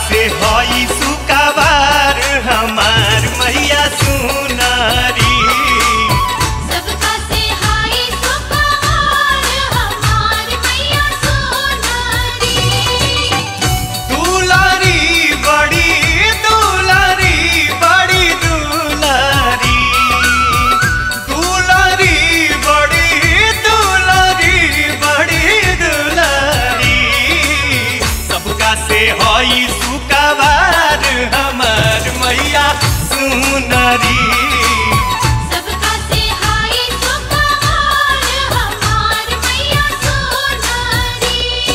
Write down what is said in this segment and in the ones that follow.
से हई सुकाबार हमार मैया सुनारी सबका से हाय सुपहार हमार मैया सोनारी दुलारी बड़ी दुलारी बड़ी दुलारी दुलारी बड़ी दुलारी बड़ी दुलारी सबका से हई सुकाबार हमार मैया सुनारी सबका से हाय सुपहार हमार मैया सोनारी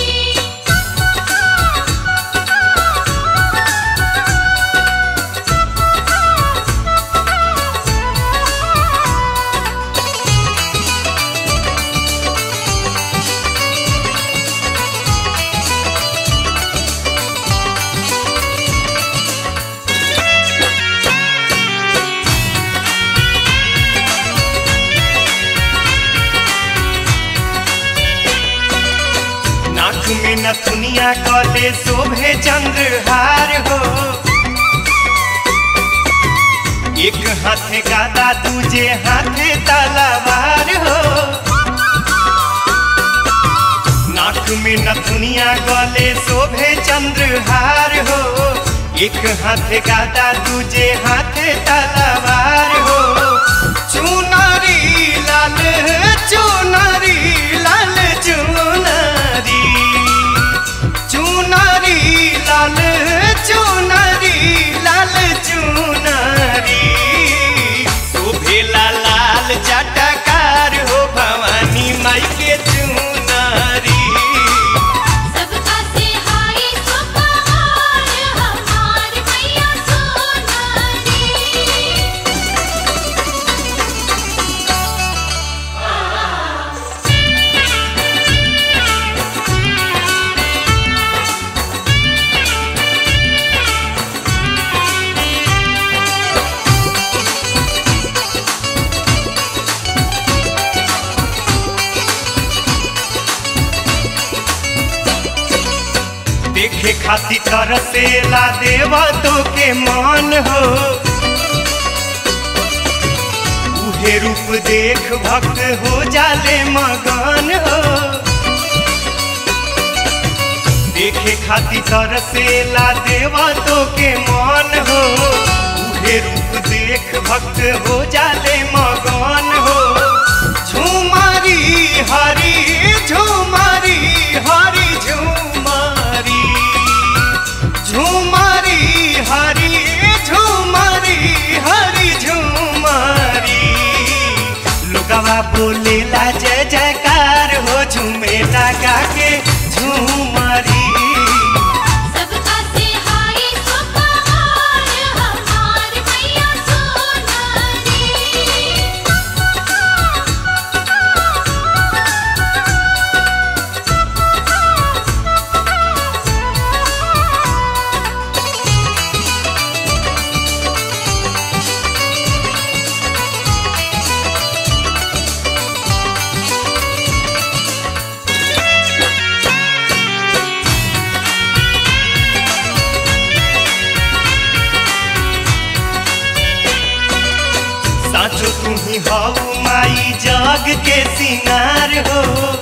नाक में नथुनिया कले शोभे चंद्रहार हो एक हाथे गादा दूजे हाथे तलवार हो नाक में नथुनिया गले शोभे चंद्रहार हो एक हाथे गादा दूजे हाथे तलवार हो चुनारी लाल चुनारी लाल चुनारी चुनारी लाल चुनारी लाल चुनारी शोभेला लाल चटकार हो भवानी माई के चुनारी सबका से हाय सुपहार हमार मैया सोनारी देखे खाती तरसेला देवा तो के मान हो उहे रूप देख भक्त हो जाले मगन हो देखे खाती तरसेला देवा तो के मान हो उहे रूप देख भक्त हो जाले मगन हो झुमारी हरी झुमारी हरी झुमारी झुमारी हरी झुमारी हरी झुमारी लोगवा बोलेला जय जयकार हो झूमेला गा के झुमारी सबका से हाय सुपहार हमार मैया सोनारी साचो तुम्ही हऊ माई जग के सिंगार हो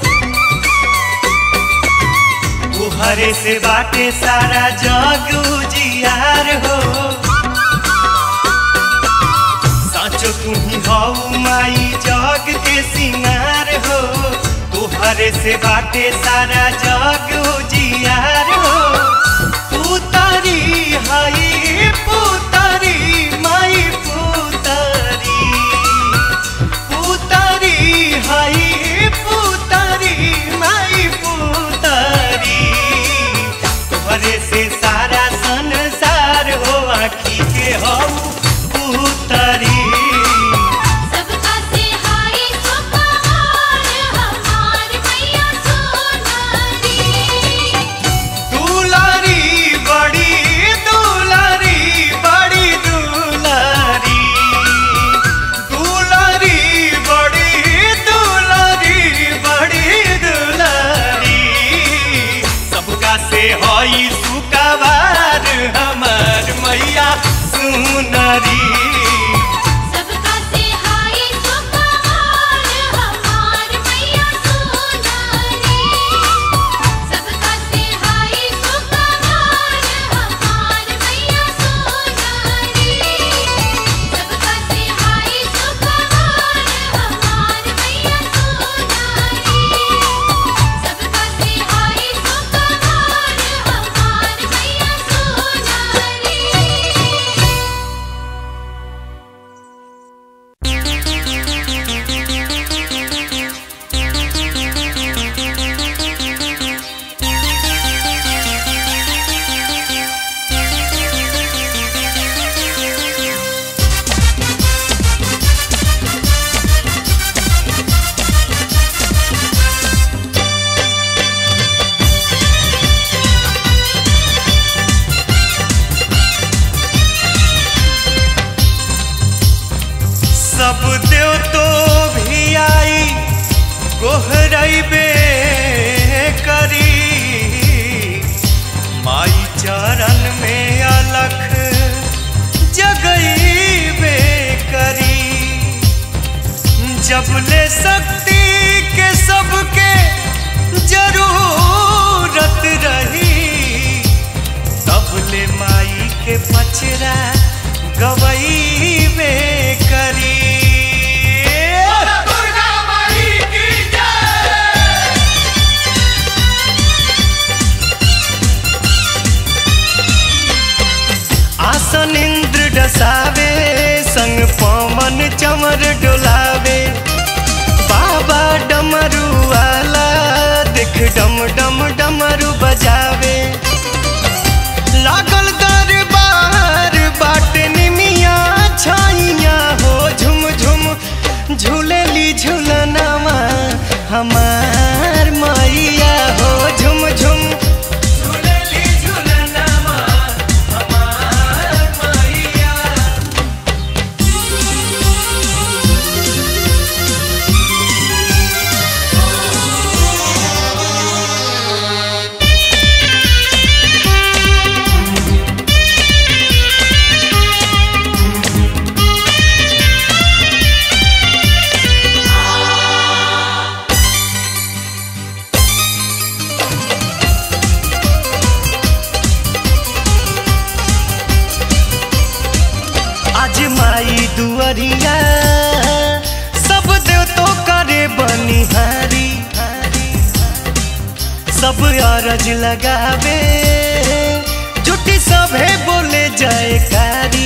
तुहरे से बाटे सारा जग उजियार हो साचो तुम्ही हऊ माई जग के सिंगार हो तुहरे से बाटे सारा जग उजियार हो पुतरी हई पुतरी माई पुतरी पुतरी हई पुतरी माई पुतरी तोहरे से सारा संसार हो आखी के हऊ पुतरी सबका से हाय सुपहार हमार मैया सोनारी चमर डोलावे बाबा डमरू वाला देख डम डम डमरू बजावे लागल दरबार बाट निमिया छाइया हो झुम झुम झूलेली झूलनामा हमार मैया हो झुम झुम झूलेली झूलनामा हमार मैया आज माई दुअरिया सब देव तो करे बनिहारी सब अरज लगावे जुटी सभे बोले जयकारी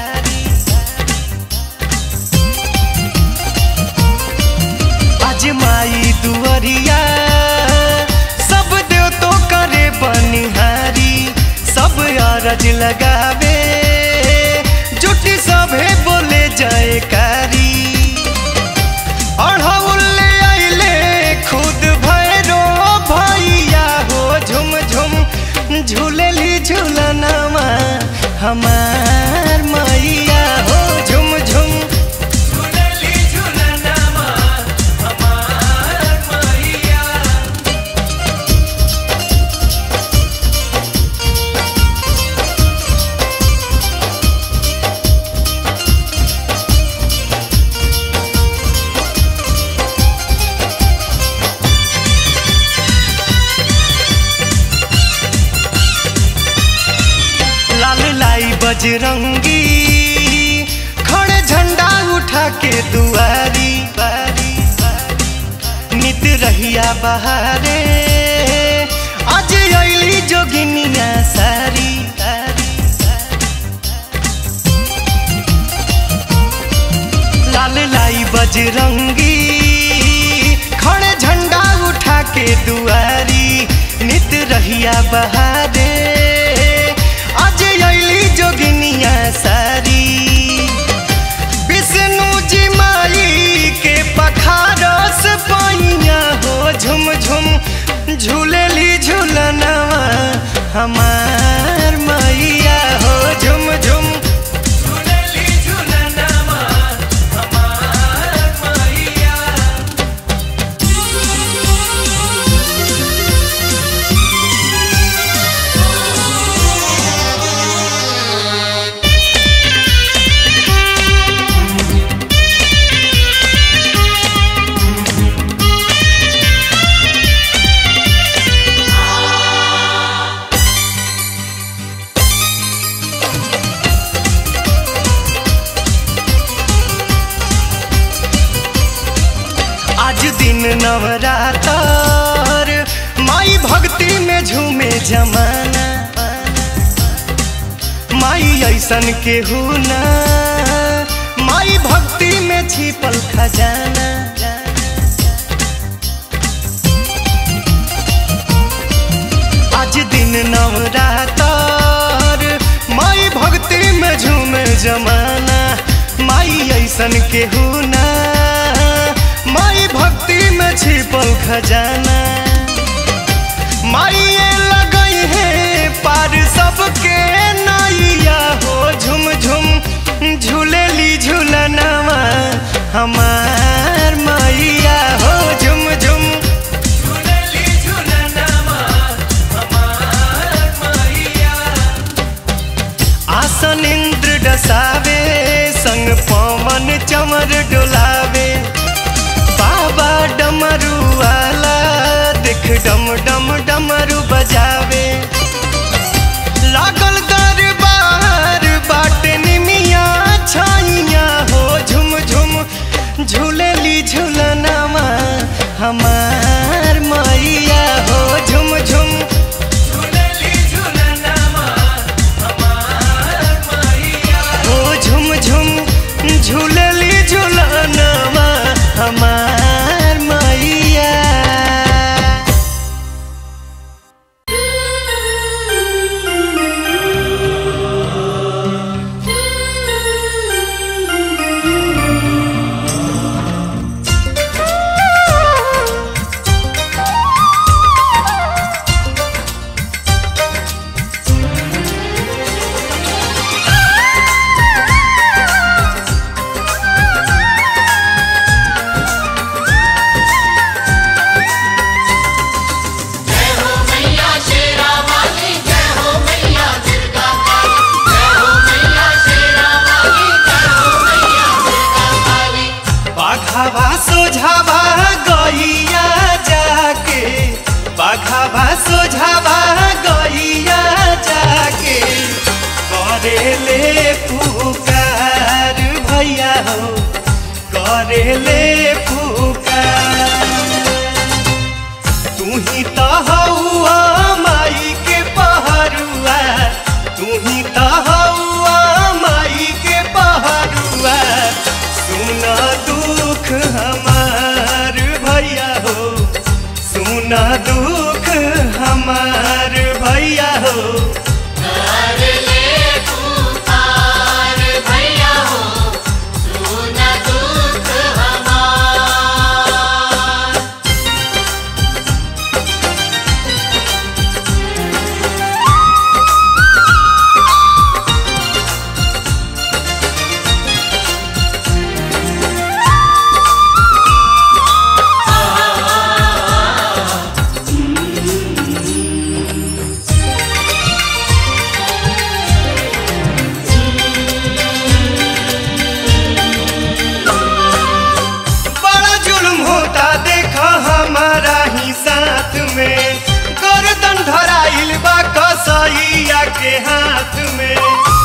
आज माई दुअरिया सब देव तो करे बनिहारी सब अरज लगावे जुटी सभे बोले जयकारी अढ़ौले आइले खुद भैरो भैया हो झुम झुम झूलेली झूलनामा हमार मैया हो झुम झुम झूलेली झूलनामा हमार मैया लाल लाई बजरंगी खड़े झंडा उठा के दुआरी नित रहिया बहारे आज अली जोगिनिया सारी लाल लाई बजरंगी खड़े झंडा उठा के दुआरी नित रहिया बहारे आज अली जोगिनिया सारी विष्णु जी माई के पखारस पाइया हो झुम झुम झूलेली झूलनवा हमार मैया हो झुम झुम झूलेली झूलनवा हमार मैया आज दिन नवरातर माई भक्ति में झूमे जमाना माई ऐसन के ना माई भक्ति में छिपल खजाना आज दिन नवरातर माई भक्ति में झूमे जमाना माई ऐसन के ना माई भक्ति में छिपल खजाना माई लगई है पार सबके नैया हो झुम झुम झूलेली झूलनवा हमार मैया हो झुम झुम झूलेली झूलनवा हमार मैया आसन इंद्र डसावे संग पवन चमर डोलावे बाबा डमरू वाला देख डम डम डमरू बजावे लागल दरबार बाट निमिया छाइया हो झुम झुम झूलेली झूलनामा हमार मैया हो झुम झुम झूलेली झूलनामा हमार मैया हो झुम झुम झूलेली झूलनामा बाघावा सोझावा गैया जाके करेले पुकार भैया हो करेले पुकार तू ही तो हौआ माई के पहरुआ तू ही तो हौआ माई के पहरुआ सुन दुख हमार भैया हो सुन दुख हमार भैया हो कर ले पुकार भैया हो सुन दुख हमार बड़ा जुल्म होता देखा हमारा ही साथ में गर्दन धराइल बा कसैया के हाथ में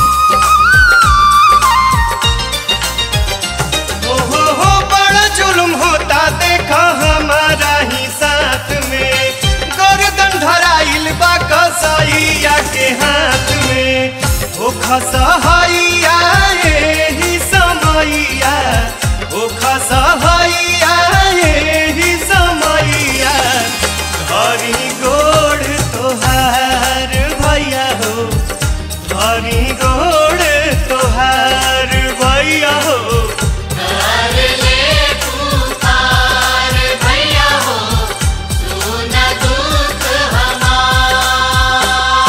ओ हो हो बड़ा जुल्म होता देखा हमारा ही साथ में गर्दन धराइल बा कसैया के हाथ में ओ खसहैया एही समैया ओ खसहैया एही समैया धरी गोड़ तोहार भैया हो धरी गोड़ तोहार भैया हो कर ले पुकार भैया हो सुन दुख हमार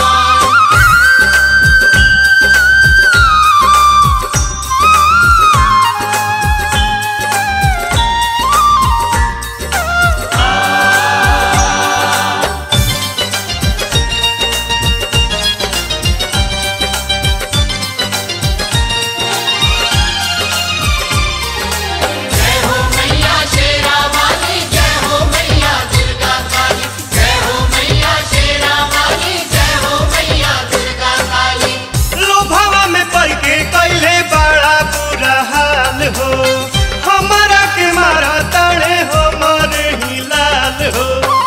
जय हो मैया शेरा वाली जय हो मैया दुर्गा काली जय हो मैया शेरा वाली जय हो मैया दुर्गा काली लोभावा में पड़ के कैले बड़ा बुरा हाल हो हमारा के मारा ताड़े हो मारे ही लाल हो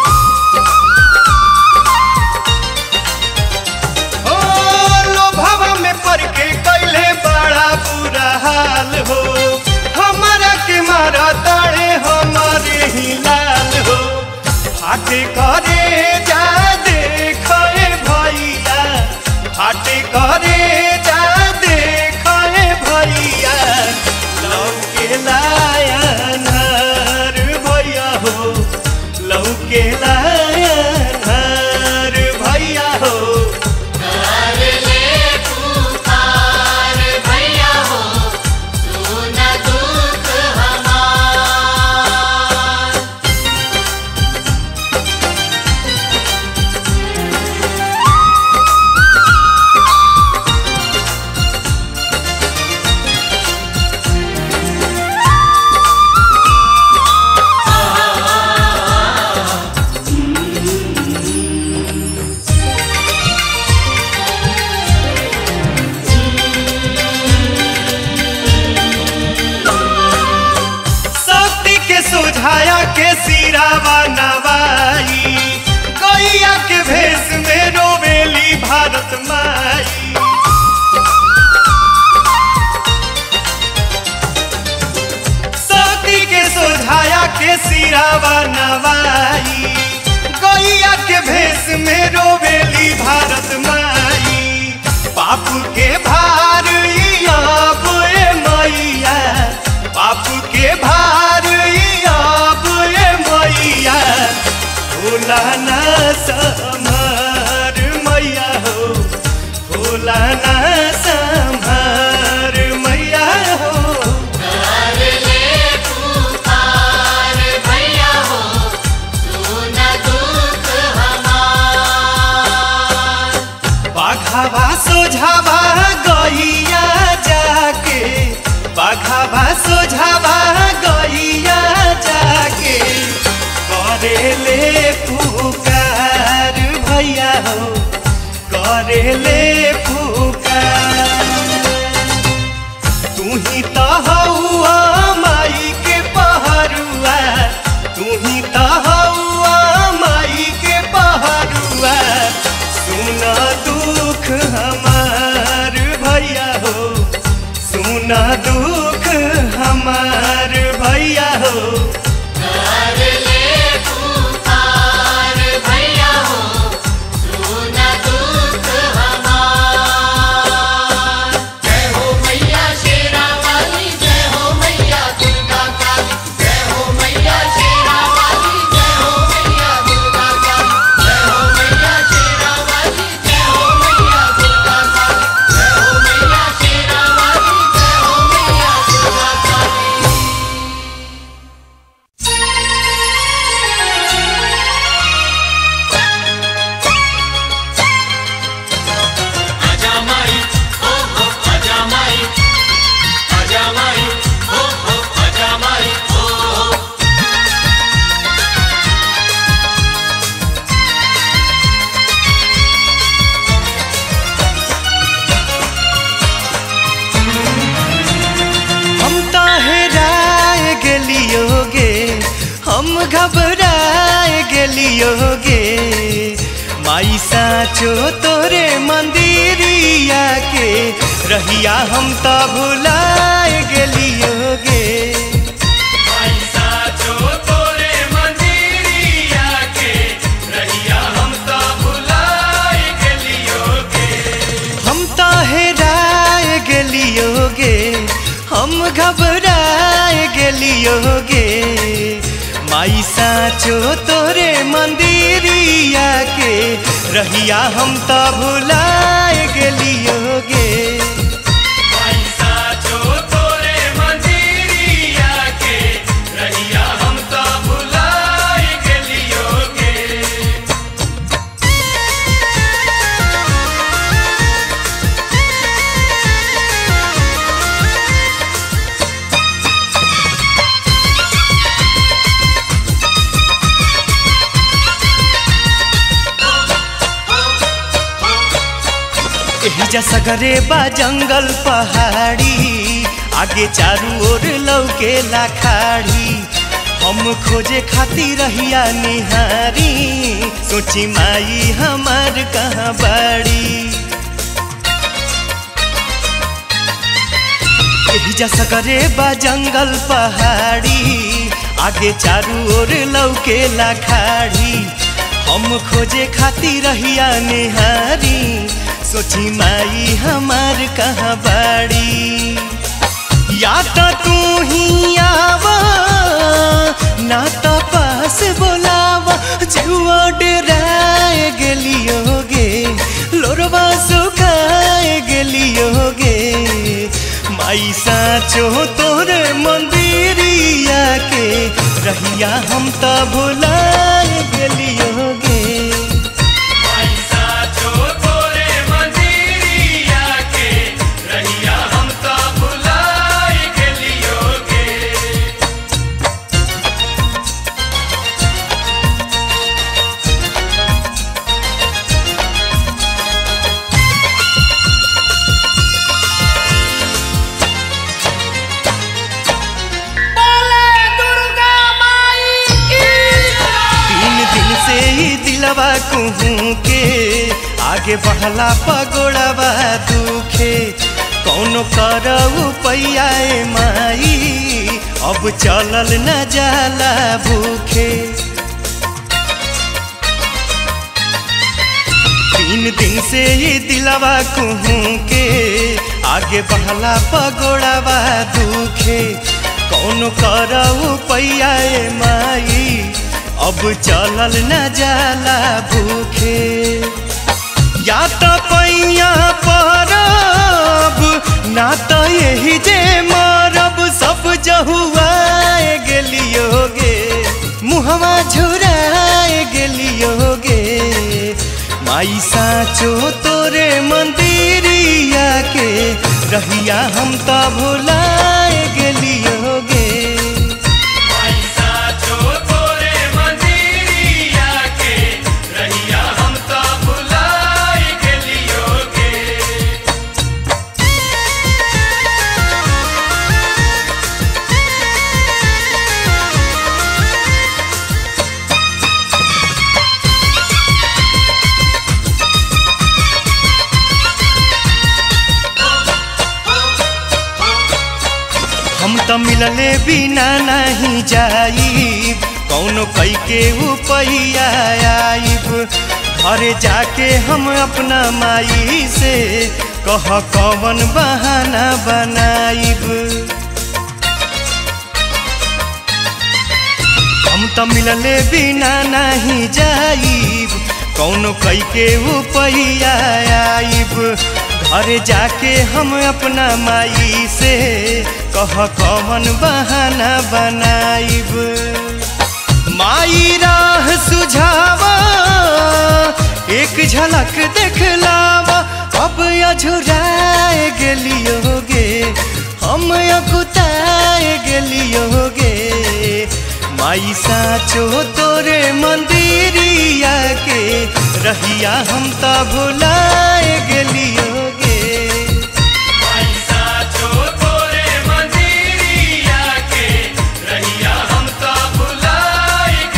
ओ लोभावा में पड़ के कैले बड़ा बुरा हाल हो हमारा के मारा ताड़े हो मारे ही लाल हो फाटे करे जा देखे भैया फाटे करे जा देखे भैया लौके लाया नार भैया हो लौके लाया नार भैया हो कर ले पुकार भैया हो सुन दुख हमार शक्ति के सुझाया के सिरावा नवाई गैया के भेष में रोवेली भारत माई शक्ति के सुझाया के सिरावा नवाई गैया के भेष में रोवेली भारत माई पाप के भार ई अब ए मैया पाप के भार ई अब ए मैया भोला ना समार मैया हो भोला ना संभार मैया हो कर ले पुकार भैया हो सुन दुख हमार बाघावा सोझावा गैया जाके बाघावा सोझावा गैया जाके करेले पुकार घबराए गेलियोगे माई साचो तोरे मंदिरिया के रहिया हम तो भुलाए गेलियोगे पैसा जो तोरे मंदिरिया के रहिया हम तो भुलाए गेलियोगे हम तो हेराए गेलियोगे हम घबराए गेलियोगे माई साचो तोरे मंदिरिया के रहिया हम तो भुलाए गेलियोगे पैसा जो तोरे मंदिरिया के रहिया हम तो भुलाए गेलियोगे एहिजा सगरे बा जंगल पहाड़ी आगे चारू ओर लौके लाखाड़ी हम खोजे खातिर रहिया निहारी सोची माई हमार कहाँ बाड़ी एहिजा सगरे बा जंगल पहाड़ी आगे चारू ओर लौके लाखाड़ी हम खोजे खातिर रहिया निहारी सोची माई हमार कहाँ बाड़ी या तो तू ही आवा ना तो पास बोलावा जुआ डराए गेलियोगे लोरवा सुखाए गेलियोगे माई साचो तोरे मंदिरिया के रहिया हम तो भुलाए गेलियोगे पैसा जो तोरे मंदिरिया के रहिया हम तो भुलाए गेलियोगे बोले दुर्गा माई की तीन दिन से ही दिलवा कुहू के आगे बढ़ला पगोड़वा दुखे कौनो करऊ पैयाए माई अब चलल न जाला भूखे तीन दिन से ही दिलवा कुहू के आगे बढ़ला पगोड़वा दुखे कौन करऊ पैयाए माई अब चलल न जाला भूखे या तो पैया परब ना तो यही जे मरब सब जहुआए गेलियोगे मुहवा झुराए गेलियोगे माई साचो तोरे मंदिरिया के रहिया हम तो भुलाए गेलियोगे पैसा जो तोरे मंदिरिया के रहिया हम तो भुलाए गेलियोगे हम तो मिलले बिना नहीं जाइब कौनो कई के उपैया आइब घरे जाके हम अपना माई से कह कवन बहाना बनाइब हम तो मिलले बिना नहीं जाइब कौनो कई के उपैया आइब घर जाके हम अपना माई से कह कवन बहाना बनाइब माई राह सुझावा एक झलक देखलावा अब अझुराए गेलियोगे हम अकुताए गेलियोगे माई साचो तोरे मंदिरिया के रहिया हम तो भुलाए गेलियोगे पैसा जो तोरे मंदिरिया के रहिया हम तो भुलाए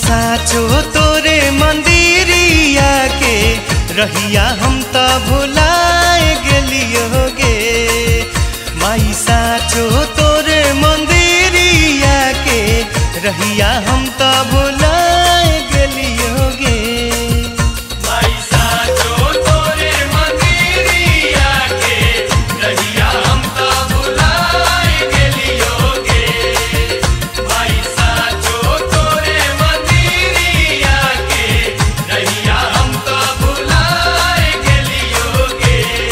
साचो तोरे मंदिरिया के रहिया हम त भुलाए गेलियोगे माई साचो तोरे मंदिरिया के रहिया हम त भुलाए गेलियोगे माई साचो तोरे मंदिरिया के रहिया हम त भुलाए गेलियोगे माई साचो तोरे मंदिरिया के रहिया हम त भुलाए गेलियोगे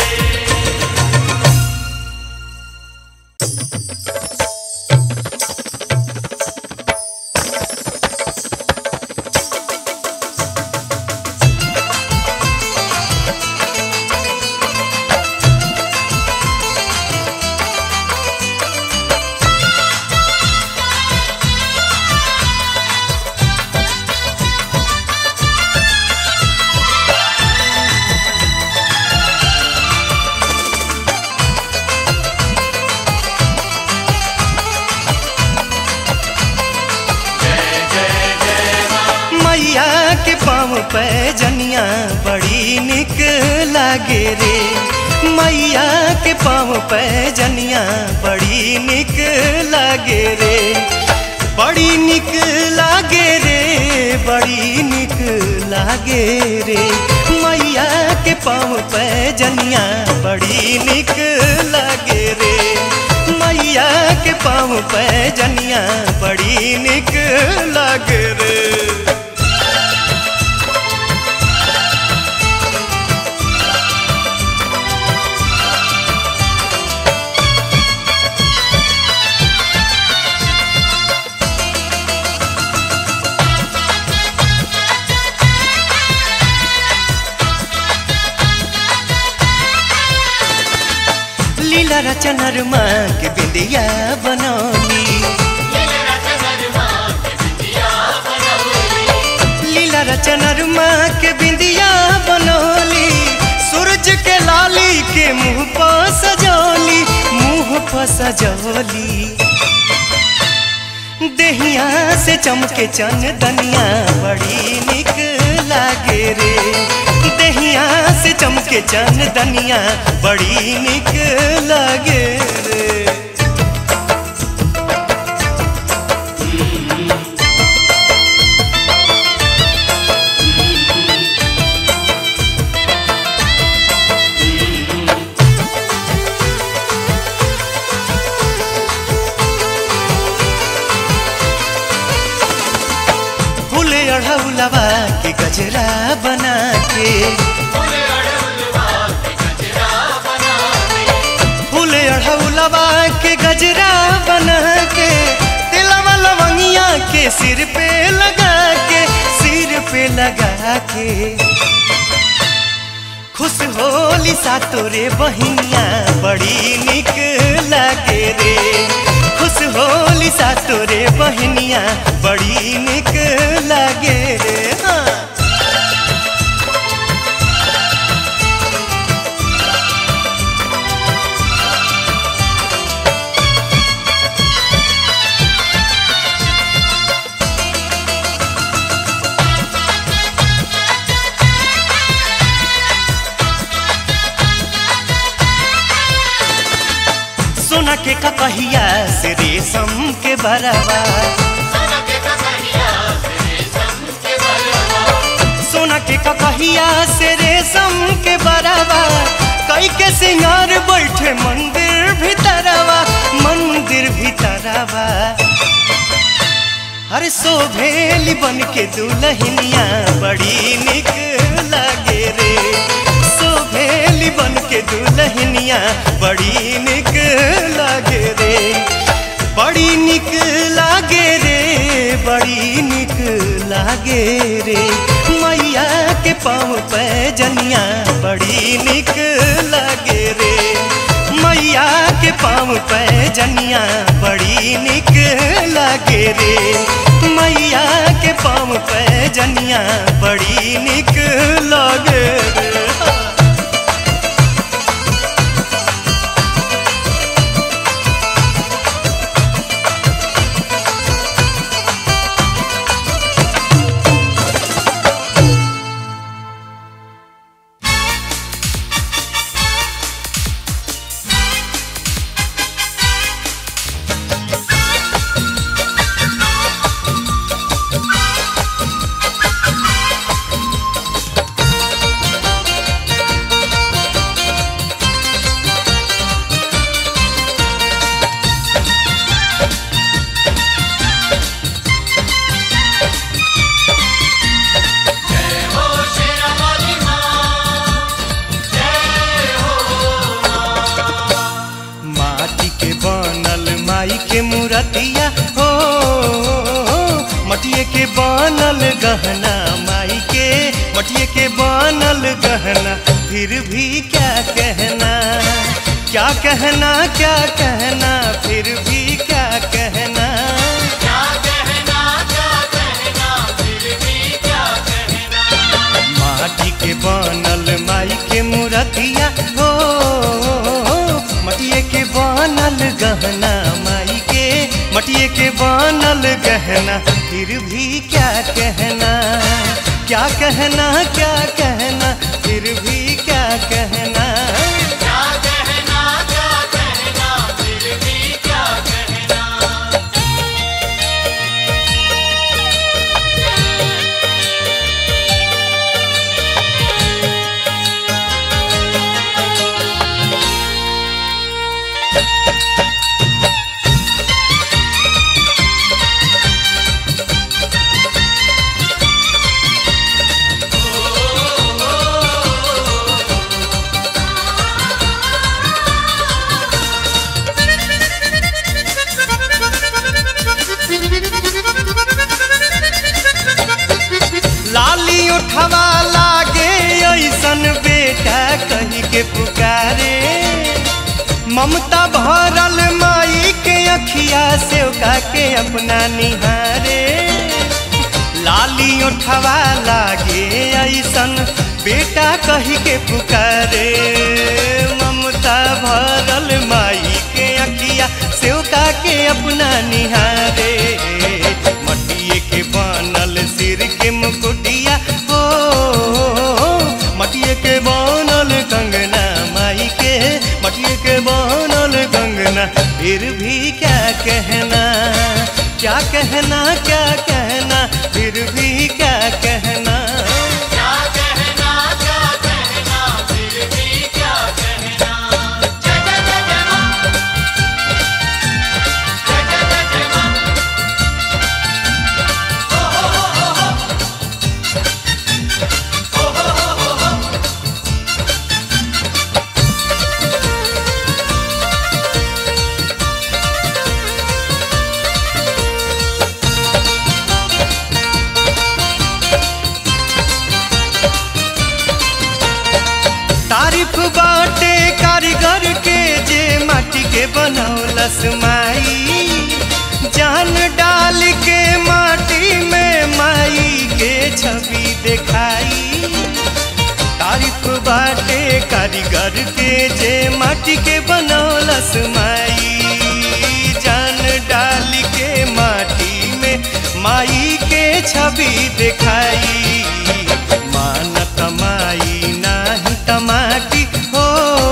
मैया के पाँव पे जनिया बड़ी निक लागे रे मैया के पाँव पे जनिया बड़ी निक लागे रे बड़ी निक लागे रे बड़ी निक लागे रे मैया के पाँव पे जनिया बड़ी निक लागे रे मैया के पाँव पे जनिया बड़ी निक लागे रे लीला रचनर माँ के बिंदिया बनौली लीला रचनर माँ के बिंदिया बनौली सूरज के लाली के मुंह पर सजौली मुंह पर सजौली देहिया से चमके चन दनिया बड़ी निक लागे रे देहिया से चमके चन दनिया बड़ी निक लागे रे फूल अढ़ौलवा के गजरा बना के फूल अढ़ौलवा के गजरा बना के तिलवा लवंगिया के सिर पे लगा के सिर पे लगा के खुश होली सा तोरे बहिनिया बड़ी निक लागे रे खुश होली सा तोरे बहिनिया बड़ी निक लागे रे हाँ सोना के ककहिया से रेशम के बरवा सोना के ककहिया से रेशम के बरवा कई के सिंगार बैठे मंदिर भीतरवा मंदिर भीतरवा अरे सोभेली बन के दुल्हनिया बड़ी निक लागे रे सोभेली बन के दुल्हनिया बड़ी निक लागे रे बड़ी निक लागे रे बड़ी निक लागे रे मैया के पाँव पे जनिया बड़ी निक लागे रे मैया के पाँव पे जनिया बड़ी निक लागे रे मैया के पाँव पे जनिया बड़ी निक लागे रे बनल गहना माई के मटिए के बनल गहना फिर भी क्या कहना क्या कहना क्या कहना फिर भी क्या कहना क्या कहना क्या कहना फिर भी क्या कहना माटी के बनल माई के मूर्तिया हो मटिए के बनल गहना माई के मटिए के बनल गहना फिर भी क्या कहना क्या कहना क्या कहना फिर भी क्या कहना क्या कहना क्या कहना फिर भी क्या कहना लाली उठवा लागे ऐसन बेटा कही के पुकारे ममता भरल माई के अखिया से के अपना निहारे लाली उठवा लागे ऐसन बेटा कही के पुकारे ममता भरल माई के अखिया से के अपना निहारे मटिए के बनल सिर के मुकुटिया हो मटिए के बनल कंगना माई के मटिए के बनल कंगना फिर भी क्या कहना क्या कहना क्या कहना फिर भी क्या कहना क्या कहना क्या कहना फिर भी क्या कहना जय जय जय जय मां जय जय जय जय मां तारीफ बाटे कारीगर के जे माटी के बनौलस माई जान डाल के माटी में माई के छवि दिखाई तारीफ बाटे कारीगर के जे माटी के बनौलस माई जान डाल के माटी में माई के छवि दिखाई मानत माई नाही तमाटी हो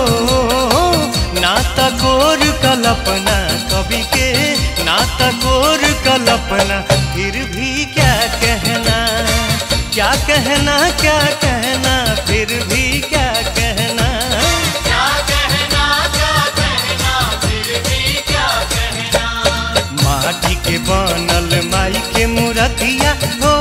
ना तकोर कल्पना कवि के ना तकोर कल्पना फिर भी क्या कहना क्या कहना क्या कहना फिर भी क्या कहना क्या कहना क्या कहना फिर भी क्या कहना माटी के बनल माई के मूर्तिया हो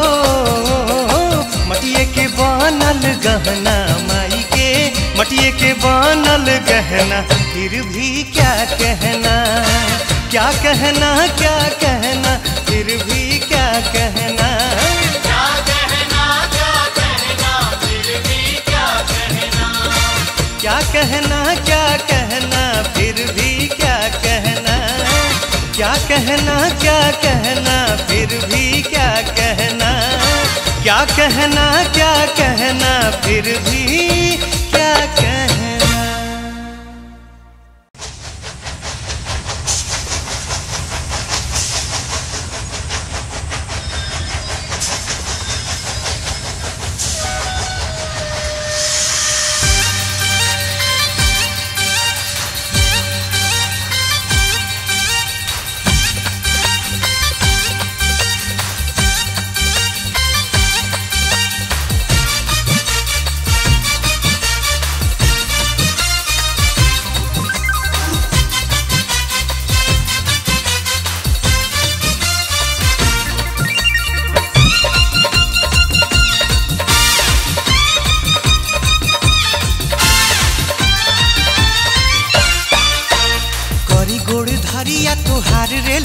मटिए के बनल गहना माई के मटिए के बनल गहना फिर भी क्या कहना क्या कहना क्या कहना फिर भी क्या कहना क्या कहना क्या कहना फिर भी क्या कहना क्या कहना क्या कहना फिर भी क्या कहना क्या कहना क्या कहना फिर भी क्या कहना क्या कहना क्या कहना फिर भी क्या कहना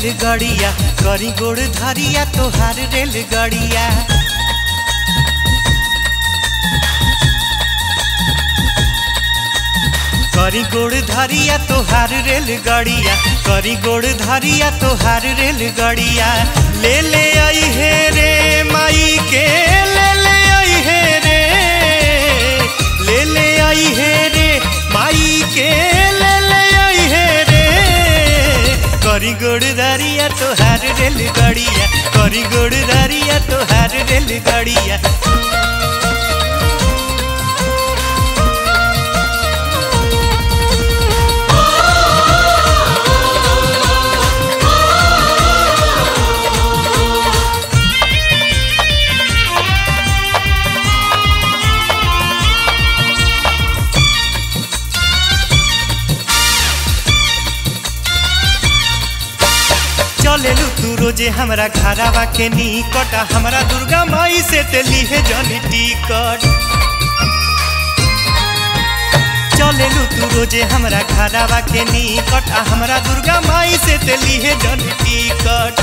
रेलगाड़िया करी गोड़ धरिया तोहार रेलगाड़िया करी गोड़ धरिया तोहार रेलगाड़िया करी गोड़ धरिया तोहार रेलगाड़िया ले ले आई हे रे माई के ले ले आई हे रे ले ले आई हे रे माई के ले ले आई हे रे करी गोड़ धरिया तोहार रेलगाड़िया करी गोड़ धरिया तोहार रेलगाड़िया चलेलू तू रोजे हमरा घरावा के निकट हमरा दुर्गा माई से ते लीहे जनी टिकट चलेलू तू रोजे हमरा घरावा के निकट आ हमरा दुर्गा माई से ते लीहे जनी टिकट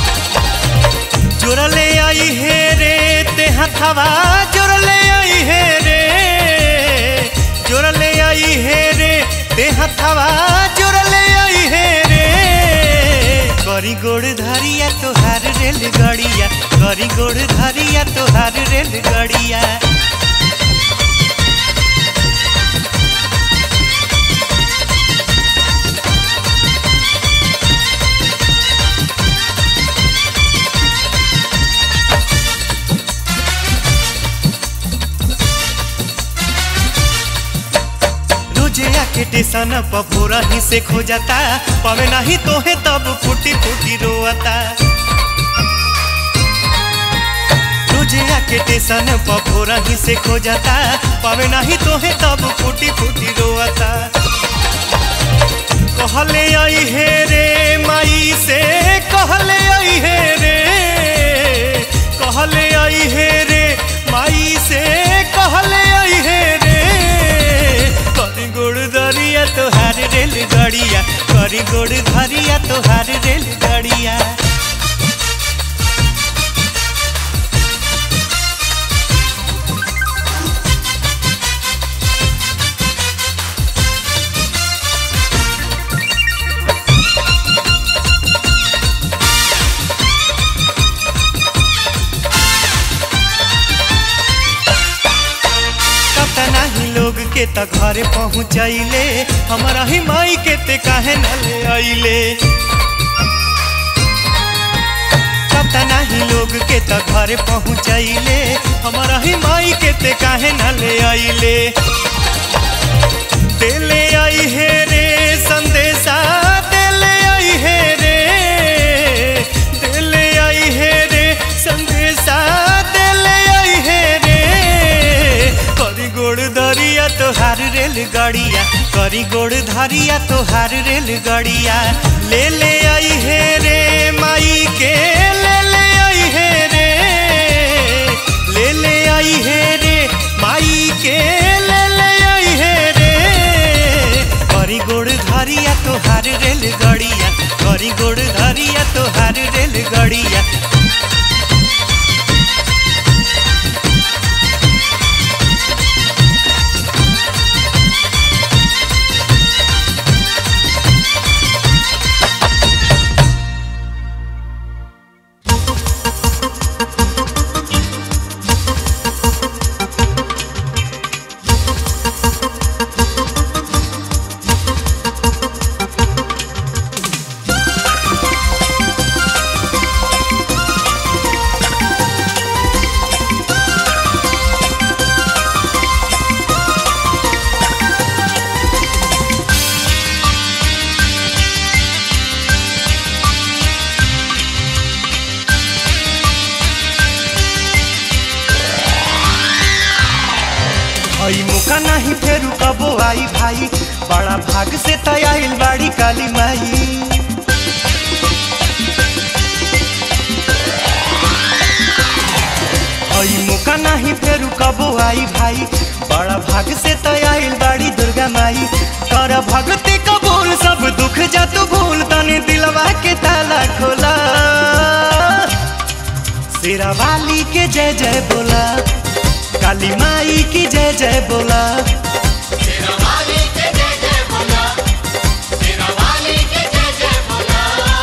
जोड़ले आई हे रे ते हथवा जोड़ले आई हे रे जोड़ले आई हे रे ते हथवा जोड़ले आई हे रे करी गोड़ धरिया तोहार रेलगाड़िया करी गोड़ धरिया तोहार रेलगाड़िया रोजे आके टेसन पर भोरा ही से खो जाता पावे नहीं तोहे तब फूटी फूटी रोता रोजे आके टेसन पर भोरा ही से खो जाता पावे नहीं तोहे तब फूटी फूटी रोता कहले आई हे रे माई से कहले आई हे रे कहले आई हे रे माई से कहले आई हे रे करी गोड़ धरिया तोहार रेलगाड़िया करी गोड़ धरिया तोहार रेलगाड़िया कतना ही लोग के त घरे पहुँचैले हमारा ही माई के ते काहे न ले आइले कतना ही लोग के त घरे पहुँचैले हमारा ही माई के ते काहे न ले आइले देले आई हे रे संदेशा देले आई हे रे देले आई हे रे संदेशा देले आई हे रे करी गोड़ धरिया तोहार रेलगाड़िया करी गोड़ धरिया तोहार रेलगाड़िया ले ले आई हे रे माई के ले ले आई हे रे ले ले आई हे रे माई के ले ले आई हे रे करी गोड़ धरिया तोहार रेलगाड़िया करी गोड़ धरिया तोहार रेलगाड़िया हई मुका नहीं फेरू कबो आई भाई बड़ा भाग से तयाइल बाड़ी काली माई हई मुका नहीं फेरू कबो आई भाई बड़ा भाग से तयाइल बाड़ी दुर्गा माई कर भगती कबूल सब दुख जा तू भूल तनी दिलवा के ताला खोला शेरा वाली के जय जय बोला काली माई की जय जय बोला तेरा वाली के जय जय बोला तेरा वाली के जय जय बोला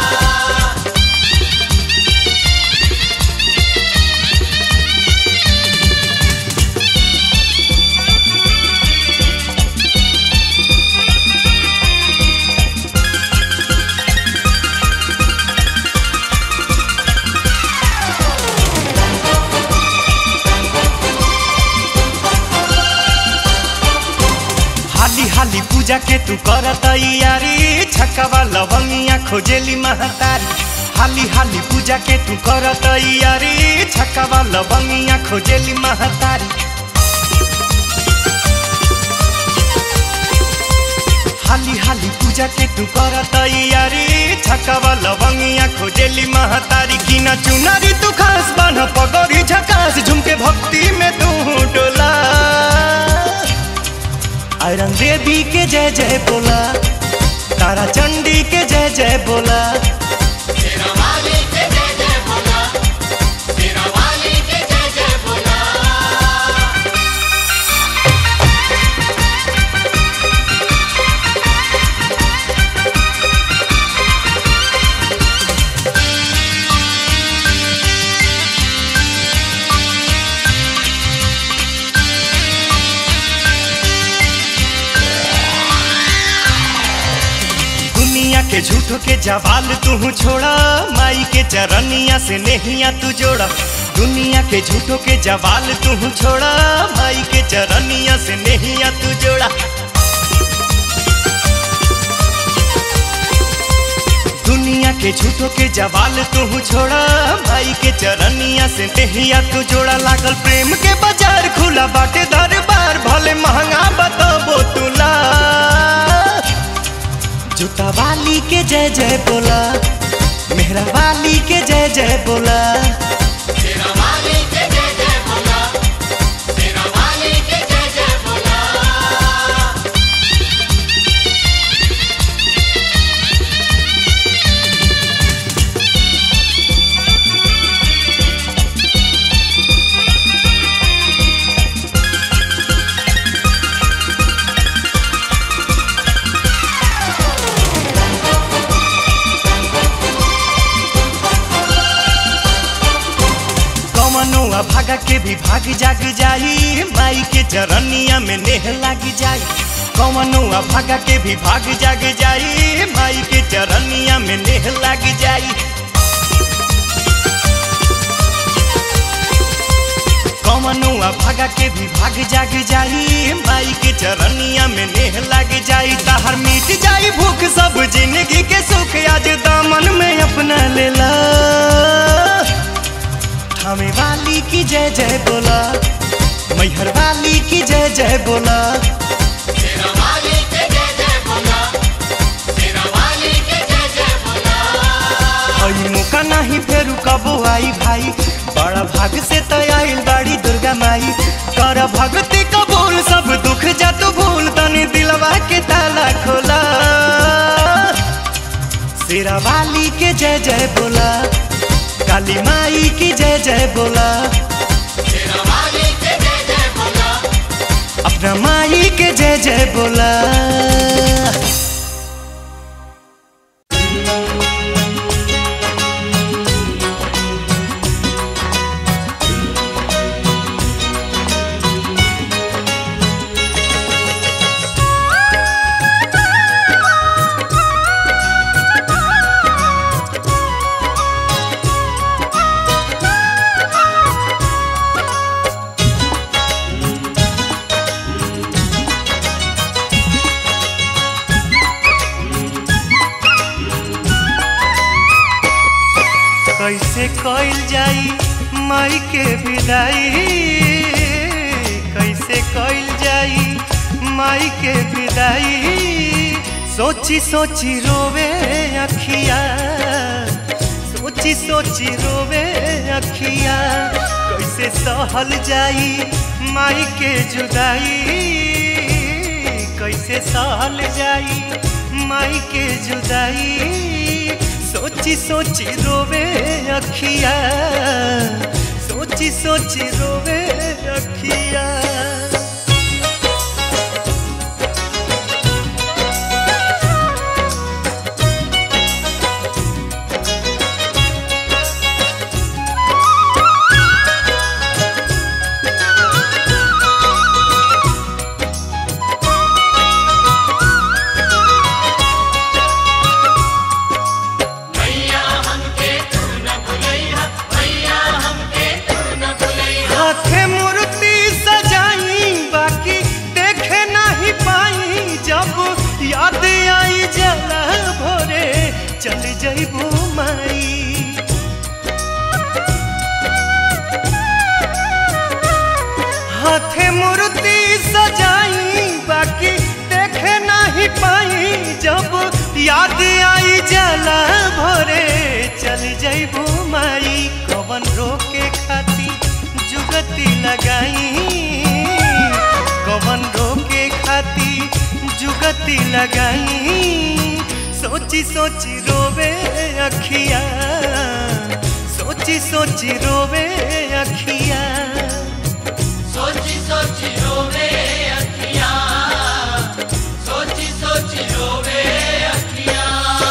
हाली हाली पूजा के तू कर तैयारी छक्कावा लवंगिया खोजेली महतारी हाली हाली पूजा के तू कर तैयारी छक्कावा लवंगिया खोजेली महतारी हाली हाली पूजा के तू कर तैयारी छक्कावा लवंगिया खोजेली महतारी की न चुनारी तू खास बन पगड़ी झकास झुमके भक्ति में तू डोला आयरन देवी के जय जय बोला तारा चंडी के जय जय बोला तेरा वाली के जय जय बोला तेरा वाली के जय जय बोला दुनिया के झूठो के जवाल तू छोड़ा माई के चरनिया से नहिया तू जोड़ा दुनिया के झूठो के जवाल तू छोड़ा माई के चरनिया से नहिया तू जोड़ा दुनिया के झूठो के जवाल तू छोड़ा माई के चरनिया से नहिया तू जोड़ा लागल प्रेम के बाजार खुला बाटे दरबार भले महंगा बताबो तुला जूता वाली के जय जय बोला मेहरा वाली के जय जय बोला तेरा वाली के जय जय बोला तेरा वाली के जय जय बोला कमनुआ भागा के भी भाग जाग जाई माई के चरनिया में नेह लाग जाई कमनुआ भागा के भी भाग जाग जाई माई के चरनिया में नेह लाग जाई कमनुआ भागा के भी भाग जाग जाई माई के चरनिया में नेह लाग जाई ताहर मिट जाई भूख सब जिंदगी के सुख आज दामन में अपना लेला थामे वाली की जय जय बोला मैहर वाली की जय जय बोला तेरा वाली के जय जय बोला तेरा वाली के जय जय बोला हई मौका नहीं फेरू कबो आई भाई बड़ा भाग से तो आइल बाड़ी दुर्गा माई कर भक्ति कबूल सब दुख जा तू भूल तनी दिलवा के ताला खोला शेरा वाली के जय जय बोला काली माई की जय जय बोला तेरा वाली के जय जय बोला अपना माई के जय जय बोला कैसे कइल जाई माई के विदाई कैसे कइल जाई माई के विदाई सोची सोची रोवे अखिया सोची सोची रोवे अखिया कैसे सहल जाई माई के जुदाई कैसे सहल जाई माई के जुदाई सोची सोची रोवे अखिया सोची सोची रोवे अखिया मैया हमके तू न भुलैया मैया हमके तू न भुलैया हाथे मूर्ति सजाई बाकी देखे नहीं पाई जब याद आई जला भोरे चल जइबू माई हाथे मूर्ति सजाई बाकी देखे नहीं पाई जब याद आई जला भोरे चल जइबू माई कवन रोके खाती जुगती लगाई कवन रोके खाती जुगती लगाई सोची सोची रोवे अखिया सोची सोची रोवे अखिया सोची सोची रोवे अखियां सोची सोची रोवे अखियां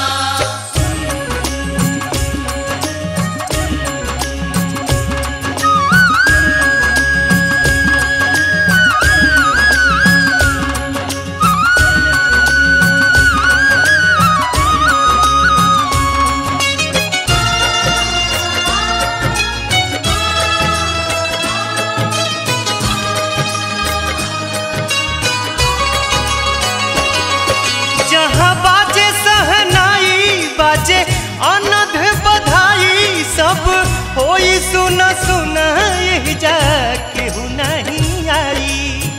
जहाँ बाजे सहनाई बाजे अनध बधाई सब होई सुन सुन यही जा केहू नहीं आई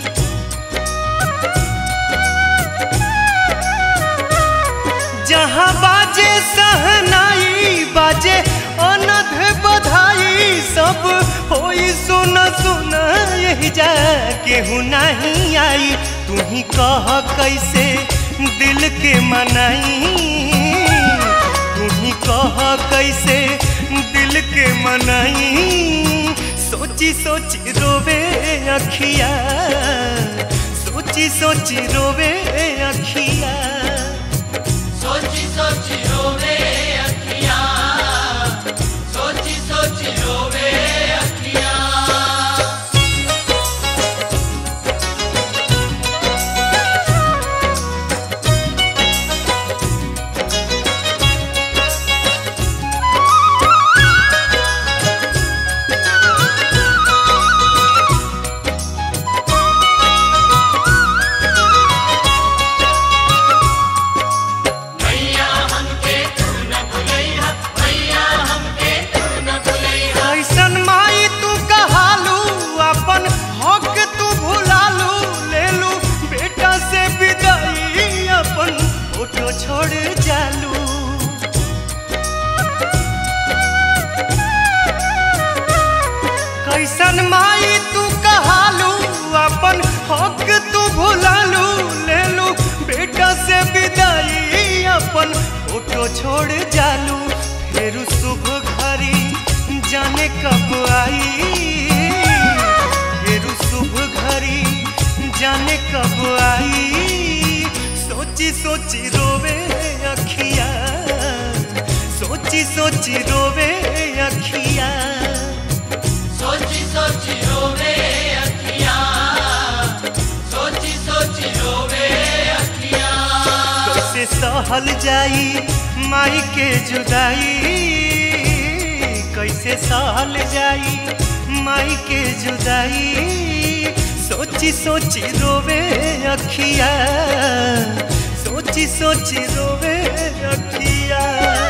जहाँ बाजे सहनाई बाजे अनध बधाई सब होई सुन सुन यही जा केहू नहीं आई तू ही कह कैसे दिल के मनाई तू ही कह कैसे दिल के मनाई सोची सोची रोवे अखिया सोची सोची रोवे अखिया सोची सोची रोवे अखियां सोची सोची रोवे अखियां मैया हमके तू न भुलैया मैया हमके तू न भुलैया ऐसन माई तू कहालू अपन हक तू भुलालू लेलू बेटा से विदाई अपन फोटो छोड़ जालू कैसन माई तू कहालू अपन हक तू भुलालू लेलू बेटा से विदाई अपन फोटो छोड़ जालू फिर शुभ घड़ी जाने कब आई फिर शुभ घड़ी जाने कब आई सोची सोची रोवे अखिया सोची सोची रोवे अखिया सोची सोची रोवे अखियां सोची सोची रोवे अखियां कैसे सहल जाई माई के जुदाई कैसे सहल जाई माई के जुदाई सोची सोची रोवे अखिया सोची सोची रोवे अखिया